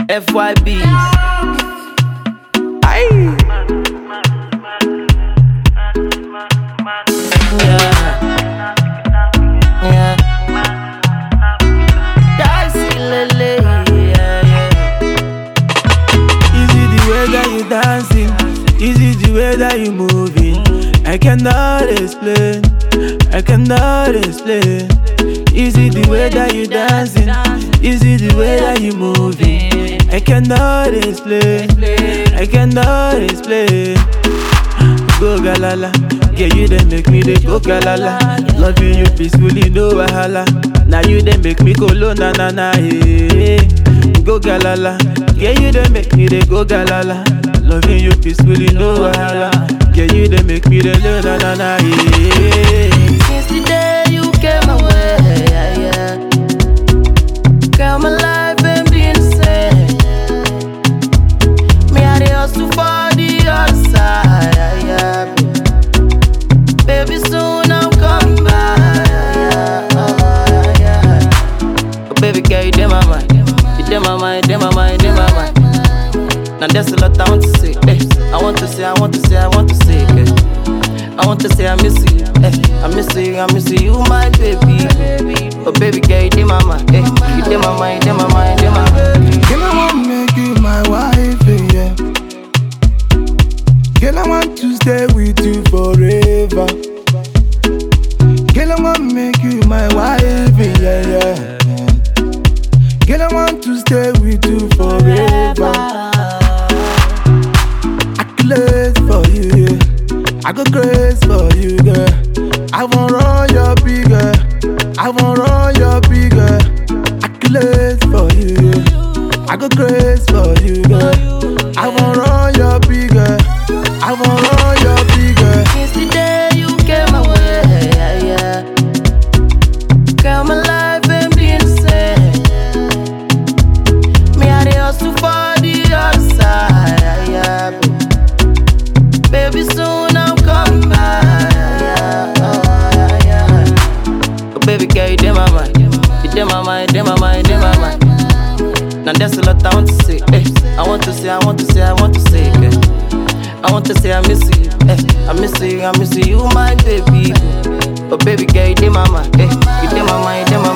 FYB. Aye. Yeah. Yeah. Dicey lele, yeah, yeah. Is it the way that you dancing? Is it the way that you moving? I cannot explain. I cannot explain. Is it the way that you dancing? Is it the way that you moving? I cannot explain. I cannot explain. Go galala, yeah you then make me dey go galala. Loving you peacefully, no wahala. Now you then make me go low na na na yeah. Go galala, yeah you then make me dey go galala. Loving you peacefully, no wahala. Yeah you then make me dey low na na na yeah. Since the day you came my way, yeah, yeah. Girl, my life ain't been the same. Me, I dey hustle for the other side, yeah, yeah. Baby, soon I'm coming back, yeah, yeah, yeah. Oh, baby girl, you dey my mind, you dey my mind, dey my mind, dey my mind. Now there's a lot I want to say, eh. I want to say, I want to say, I want to say, eh. I want to say I miss you, eh. I miss you, I miss you, my baby. Oh baby girl, you dey my mind, eh. You dey my mind, dey my mind, dey my mind. Girl, I want make you my wife, yeah. Girl, I want to stay with you forever. Girl, I want make you my wife, yeah, yeah. Girl, I want to stay with you forever. I could live for you, yeah. I go grace for you, girl. I won't run your bigger. I won't run your bigger. I could live for you, yeah. I go grace for you, girl. I won't run your bigger. I won't run your bigger. Since the day you came my way, yeah, yeah. Girl, my life ain't been the same. Me, I dey hustle for the other side, yeah, yeah. Baby, soon I'm coming back, yeah, yeah, yeah. Oh, baby girl, you dey my mind, you dey my mind, dey my mind, dey my mind. Now there's a lot I want to say, eh. I want to say, I want to say, I want to say, eh. I want to say I miss you, eh. I miss you, I miss you, my baby. But baby girl, you dey my mind, eh. You dey my mind, you dey my